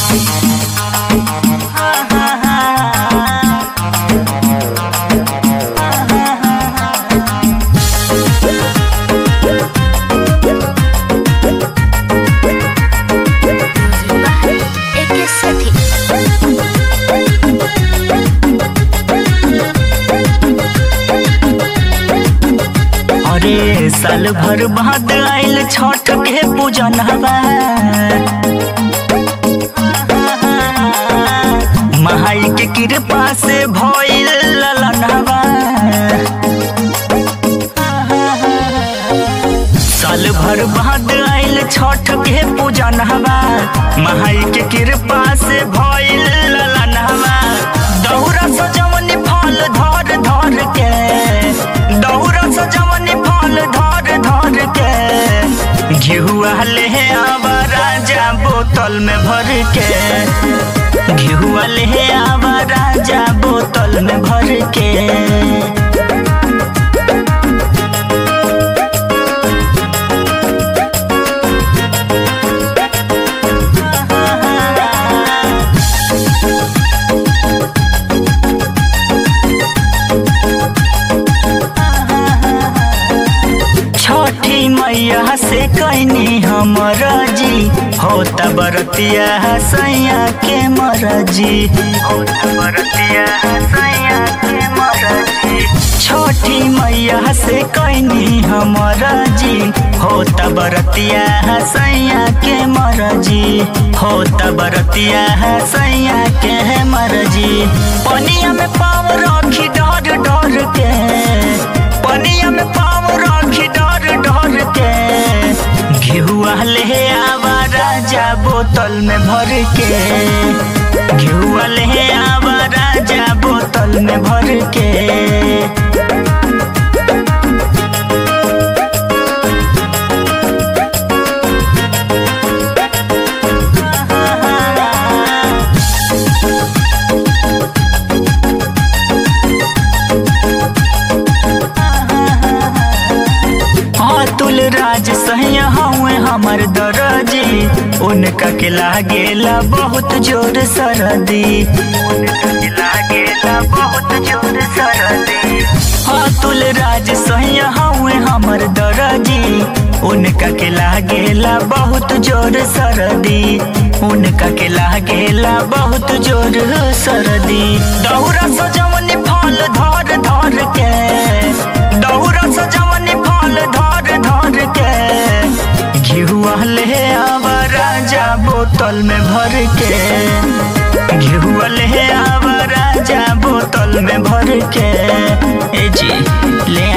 एके सखी अरे साल भर बाद आइल छठ के पूजन हवा महाई के कृपा से भइल ललन हवा साल भर बाद आइल छठ के पूजन हवा महाई के कृपा से भइल ललन हवा दौरा सजवनी फल धर धर के दौरा सजवनी फल धर धर के घिहुआ ले आवा राजा बोतल में भर के घिहुआ ले आवा राजा बोतल में भर के छठी मैया से कैनी हमर जी होता बरतिया सैया के मरजी होता बरतिया सैया के मरजी छठी मैया से कैनी हमर जी होता बरतिया सैया के मरजी होता बरतिया सैया के मरजी पनिया में पाव रखी डर डर के पनिया में पाव रखी डर डर के घिहुआ ले आवा राजा बोतल में भर के घिहुआ ले आवा राजा बोतल में भर के अतुल राज सहिया हवे हमर दरजी उनका के लागेला बहुत जोर सरदी उनका के लागेला बहुत जोर सरदी अतुल राज सहिया हवे हमर दरजी उनका के लागेला बहुत जोर सरदी उनका के लागेला बहुत जोर सरदी दौरा सजवनी फल धर धर के दौरा सजवनी फल धर धर के घिहुआ ले आवा राजा बोतल में भर के घिहुआ ले आवा राजा बोतल में भर के ए जी ले